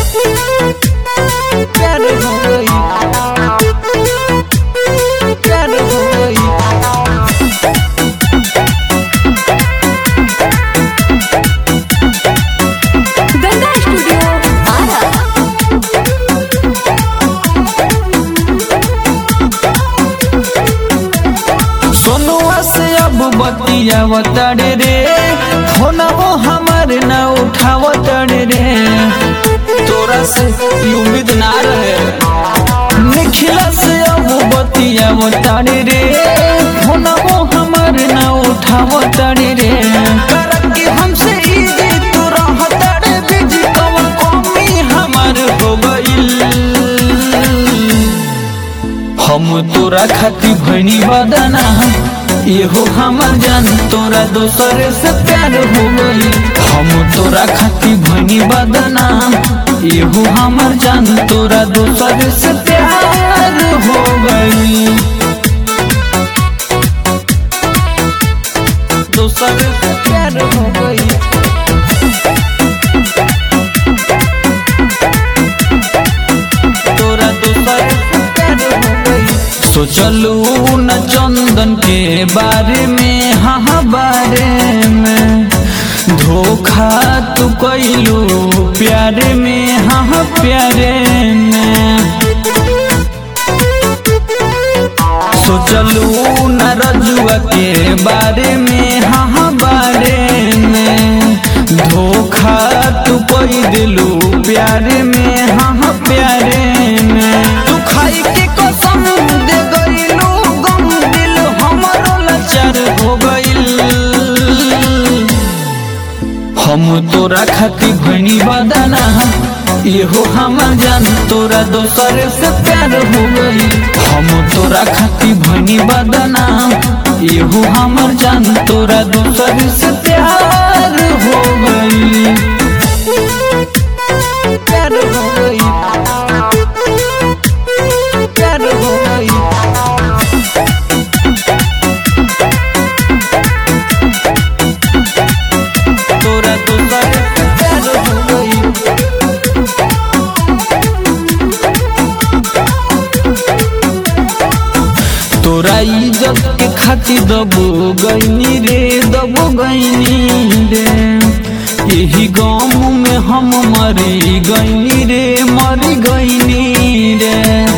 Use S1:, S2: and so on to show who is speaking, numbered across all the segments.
S1: प्यार हो गई प्यार हो गई
S2: गंगा स्टूडियो आरा
S1: सोनुआ से अब बतिया तड़े रे फोनवो हमार न उठाव तड़े रे तोरा से ई उम्मीद ना रहे निखिला से अब बतिया तड़े रे फोनवो हमार न उठाव तड़े रे करके हमसे ई जे तू रह तड़े बिजी कवन कमी हमार हो गइल हम तोरा खाती भैनी बदना एहो हमर जान तोरा दोसर से प्यार हो गई हम तोरा खाती भैनी बदना एहो हमर जान तोरा दोसर से प्यार हो गई दोसर से प्यार हो गई तोरा दोसर से प्यार हो गई सोचलू न चंदन के बारे में हाँ बारे में धोखा तू कैलू प्यारे में हाँ प्यारे में सोचलू न रजुआ के बारे में हाँ बारे में धोखा तू कोई दिलू प्यारे में हाँ प्यारे में तू खाई के कसम दे गईलू गम दिल हमरो लाचार हो गइल हम तोरा खाती भनी बदना एहो हमर जान तोरा दोसर से प्यार हो गई हम तोरा खाती भनी बदना एहो हमर जान तोरा दोसर से प्यार हो गई प्यार हो गई प्यार हो गई तोरा दोसर से प्यार हो गई तोरा इज्जत के खातिर दबो गईनी रे दबो गईनी रे यही गाँव में हम मरी गईनी रे मरी गईनी रे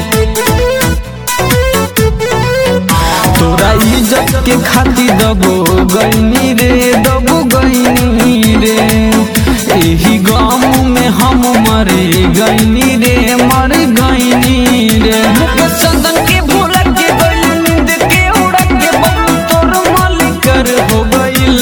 S1: तोरा इज्जत के खातिर दबो गईनी रे दबो गईनी रे यही गाँव में हम मरी गईनी रे मर गईनी रे चंदन के भूल के गइल नींद के उड़ के बबलू तोर मालिकर हो गइल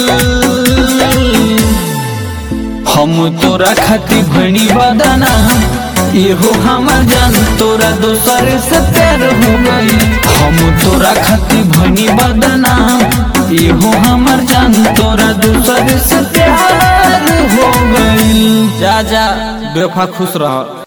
S1: हम तोरा खाती भनी बदना एहो हमर जान तोरा दोसर से प्यार हो गई हम तोरा खाती भनी बदना एहो हमर जान तोरा दोसर से प्यार हो गई जा जा बेफा खुश रह